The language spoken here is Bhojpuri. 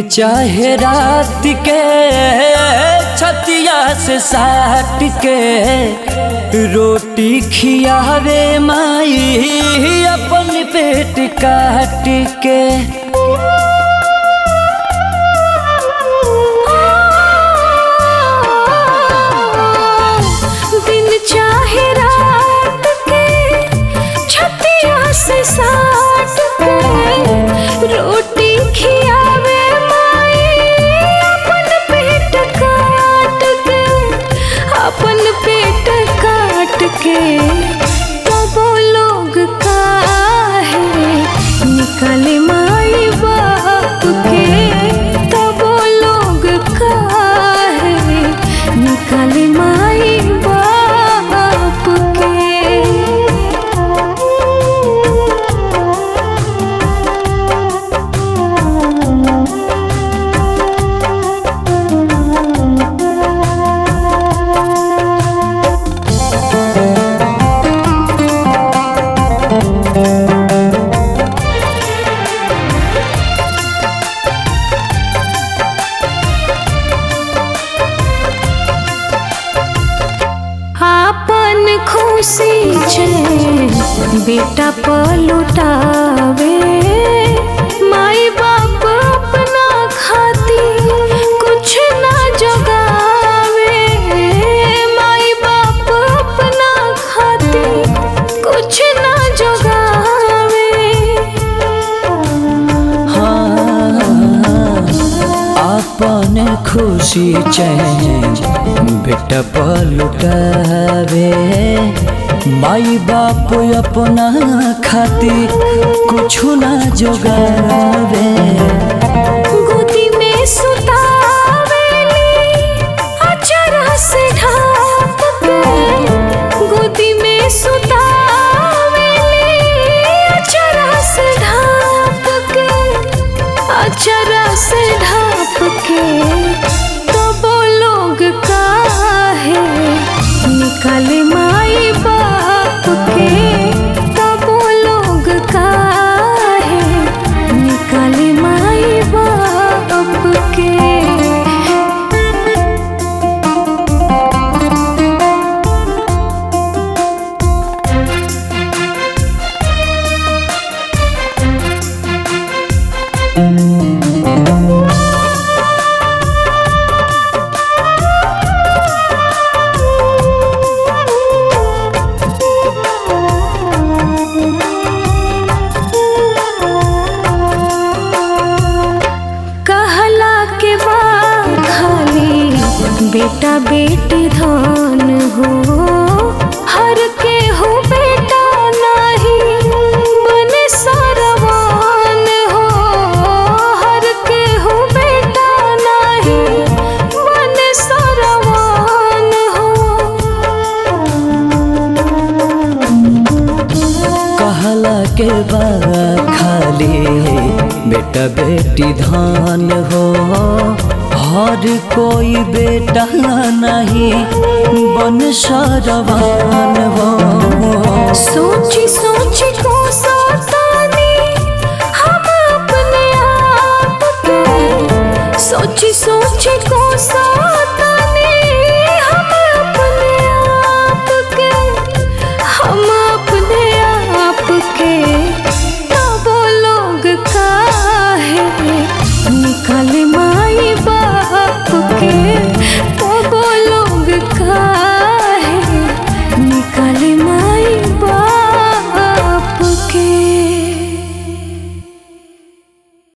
चाहे रात के छतिया से साट के रोटी खियावे माई अपन पेट काट के दिन चाहे रात के छतिया से साट के रोटी खियावे माई अपन पेट काट के अपन पेट काट के तब लोग काहे निकले माई बाप के तब लोग काहे निकले माई बाप के आपन खुशी छे बेटा पलुटावे माई बाप अपना खाती कुछ ना जगावे माई बाप अपना खाती कुछ ना जगावे अपन खुशी चैन बेटा पलुटावे माई बाप अपना खातिर कुछ ना जोगावे गोदी में सुतावेली अचरा से ढाप के गोदी में सुतावेली अचरा से ढाप के अचरा से ढाप के तब लोग काहे निकले माई बाप के तब लोग काहे निकले माई बाप के कहला के बाद खाली बेटा बेटी धन हो हर के हो बेटा नहीं बने सरवान हो हर के हो बेटा नहीं बने सरवान हो कहला के बा खाली बेटा बेटी धान हो हर कोई बेटा नहीं बन सरवान हो सोची सोची